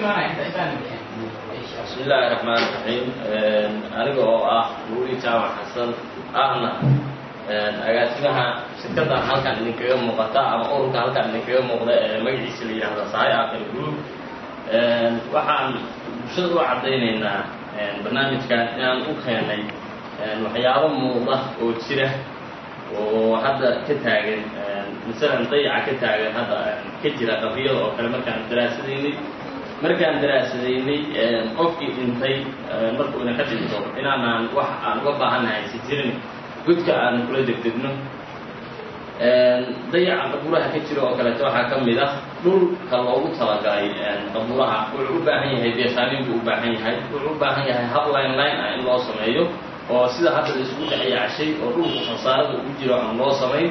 bismi illaahi raxmaan raxiim aniga oo ah nuuri jaamac xasan ahna agaasimaha shirkaddan halkan idinkaga muuqata ama ururka halkan idinkaga muuqda ee magaciisa la yidhaahda sahay aqil group waxaan bulshada u caddaynaynaa barnaamijkan inaan u keenay waxyaabo muuqda oo jira oo hadda ka taagan masalan dayaca ka taagan hadda ka jira qabriyada oo kale markaan daraasadaynay markaan daraasadaynay qofkii dhintay markuu ina ka dhinto inaanaan wax aan uga baahannahay si jirin godka aan kula degdegno dayaca qabuuraha ka jira oo kaleeto waxaa ka mid ah dhulka loogu talagalay qabuuraha wuxuu u baahan yahay beesaamin buu u baahan yahay wuxuu u baahan yahay hab line line ah in loo sameeyo oo sida hadda la isugu dhexyacshay oo dhulku khasaarada ugu jiro aan loo samayn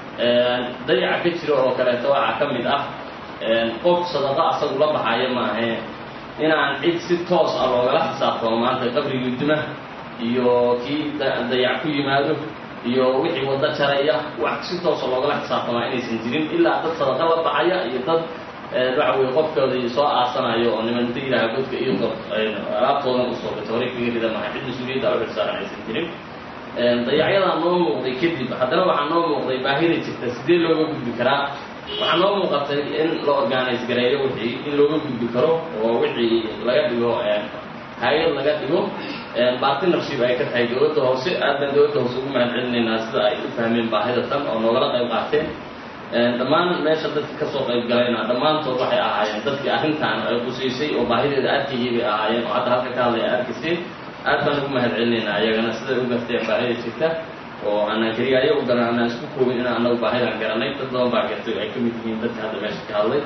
dayaca ka jira oo kaleeto waxaa ka mid ah qof sadaqa asagu la baxayo maahe inaan cid si toos ah loogala xisaabtamo maanta qabrigii duma iyo kii dayac ku yimaado iyo wixii waddo jaraya wax si toosa loogala xisaabtamaa inaysan jirin ilaa dad sadaqa la baxaya iyo dad waxa weye qofkoodii soo aasanayo oo niman inta yidhaha godka iyo dor alaabtoodan usoo gato horay kaga rida maha cid mas-uuliyadda u xilsaaran aysan jirin dayacyadaa noo muuqday kadib haddana waxaa noo muuqday baahida jirta sidee looga gudbi karaa waxaa noo muuqatay in la organise gareeyo wixii in looga gudbi karo oo wixii laga dhigo hay-ad laga dhigo bartnership ay ka tahay dowladda hoose aad baan dowladda hoose ugu mahad celinaynaa sida ay u fahmeen baahida tan oo noogala qayb qaateen dhammaan meesha dadka kasoo qayb galayna dhammaantood waxay ahaayeen dadkii arrintan ay qusaysay oo baahideeda arkayay bay ahaayeen oo hadda halka ka hadlay a arkayseen aad baan ugu mahad celinaynaa iyagana siday u garteen baahida jirta oo aanaan keliya ayagu garan aanaan isku koobin inaan anagu baahidaan garanay dad badan baa gartay ay ka mid yihiin dadka hadda meesha ka hadlay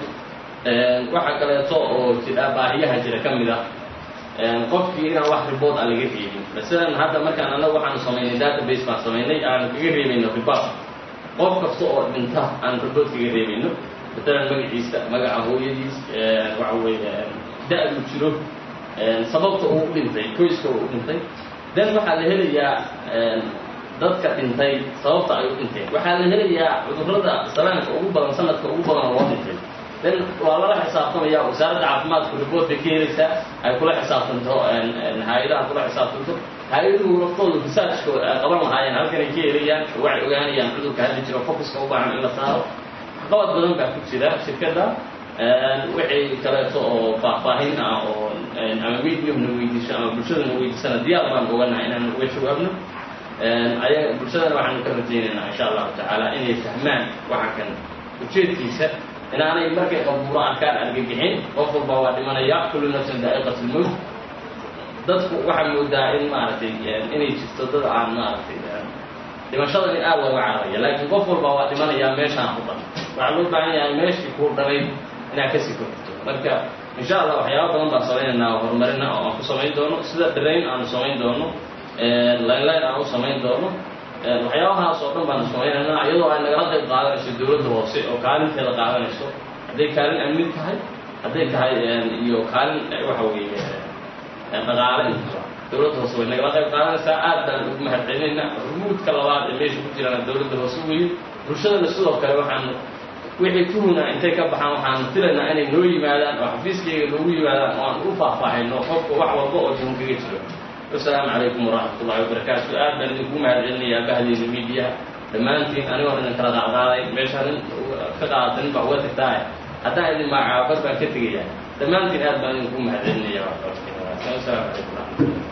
waxaa kaleeto oo jira baahiyaha jira ka mid ah qofkii inaan wax ribood aan laga reebin masalan hadda markaan anagu waxaanu samaynay database baan samaynay aanu kaga reebayno ribood qof kasta oo dhinta aan ribood kaga reebayno matalan magaciisa magaca hooyadiis waxa weeye da-du jiro sababta uu u dhintay qoyska uu u dhintay dan waxaa la helayaa dadka dhintay sababta ay u dhinteen waxaa la helayaa cudurrada salaamka ugu badan sanadka ugu badan oo loo dhintay dan waa lala xisaabtamaya wasaaradda caafimaadku ribood bay ka helaysaa ay kula xisaabtanto hay-adaha kula xisaabtanto hay-aduhu laftooda researchkooda ay qaban lahaayeen halkanay ka helayaan waxay ogaanayaan cudurka hadda jiro focuska u baahan in la saaro qabad badan baa ku jira shirkadda wixii kaleeto oo faahfaahin ah oo ama mediumna weydiiso ama bulshadana weydiisana diyaar baan oganahay inaan uga jawaabno aya bulshadana waxaanu ka rajaynaynaa insha allahu tacaala inay fahmaan waxa kan ujeedkiisa inaanay markay qabuuro arkaan argagixin qof walba waa dhimanaya kullu nafsin daa'iqat lmowt dadku waxaa moodaa in maaragtay inay jirto dad aan maaragtay dhimashada in aad looga cararaya laakiin qof walba waa dhimanayaa meeshaan ku dhan waxaa loo baahan yahay meeshii kuu dhalay inaad kasii korto marka insha allah waxyaaba badan baan samaynaynaa oo horumarina oo aan ku samayn doono sida dhirayn aanu samayn doono line-line aan u samayn doono waxyaabahaas oo dhan baanu samaynaynaa iyadoo ay nagala qayb qaadanayso dowladda hoose oo kaalinteeda qaadanayso hadday kaalin amni tahay hadday tahay iyo kaalin waxa weeye dhaqaale intaba dowladda hoose way nagala qayb qaadanaysaa aad baan ugu mahad celinaynaa rumuudka labaad ee meesha ku jirana dowladda hoose weeye bulshadana sidoo kale waxaanu wixii tuhuna intay ka baxaan waxaanu filaynaa inay noo yimaadaan oo xafiiskayga noogu yimaadaan oo aan u faahfaahayno qofka wax walba oo tuhun kaga jiro wasalaamu calaykum waraxmat ullahi wabarakaatu aad baan idinku mahad celinayaa bahdiina miidiyaha dhammaantiin anigoon idin kala qaadqaaday meeshaan nin ka qaadata nin baa uga tagtaaye haddaan idin magacaabo bad baan ka tegayaa dhammaantiin aad baan idinku mahad celinaya wasalaamu calaykum waraxmatullah